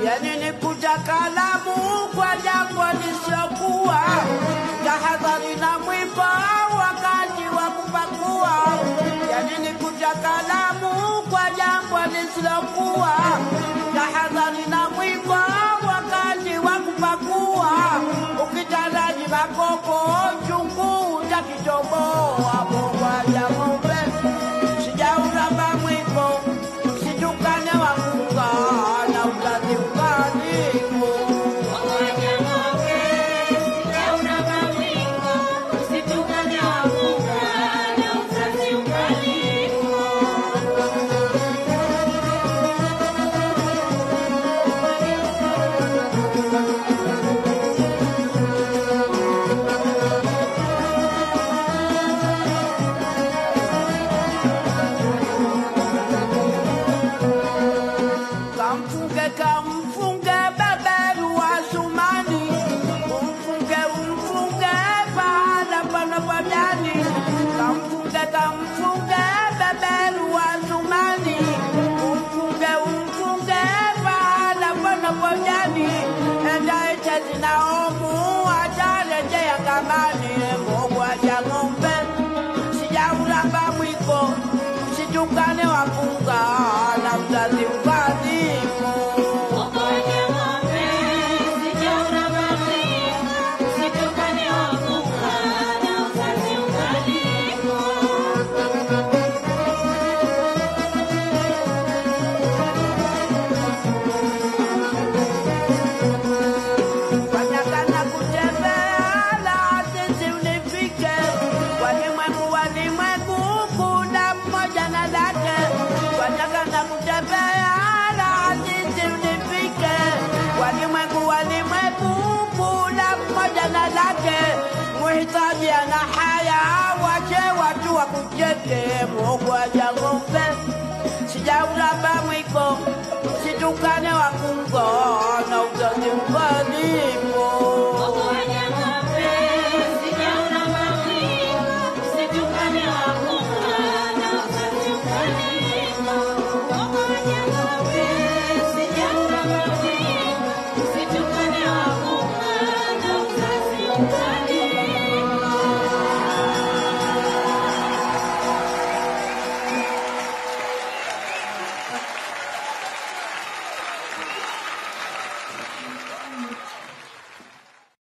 yani ni kuja kalamu kwa jambo lisiokuwa tahadhari na mwiba wakati wa kupakua yani ni kuja kalamu kwa jambo lisilokuwa tahadhari na mwiba wakati wa kupakua ukitaraji makopo chungu utakitoboa bogwaja ng'ombe sijauramba mwiko situkane wakunga na uzazi ukalimu kamfunge kamfunge beberu wa sumani umfunge umfunge pahala pana padani kamfunge kamfunge beberu wa sumani umfunge umfunge pahala pana padani enda echezi naomu atarejea kamani mbogwa ya ng'ombe sijauramba mwiko situkane wakunga na mzazi ukadhimu Wanakana kutembea la sisi unifike walimwengu walimwengu kuna mmoja na lake wanakana kutembea la sisi unifike walimwengu walimwengu kuna mmoja na lake muhitaji ana haya wache watu wakucheke mogwaja ng'ombe sijauramba mwiko situkane wakungo na uzazi ukalipo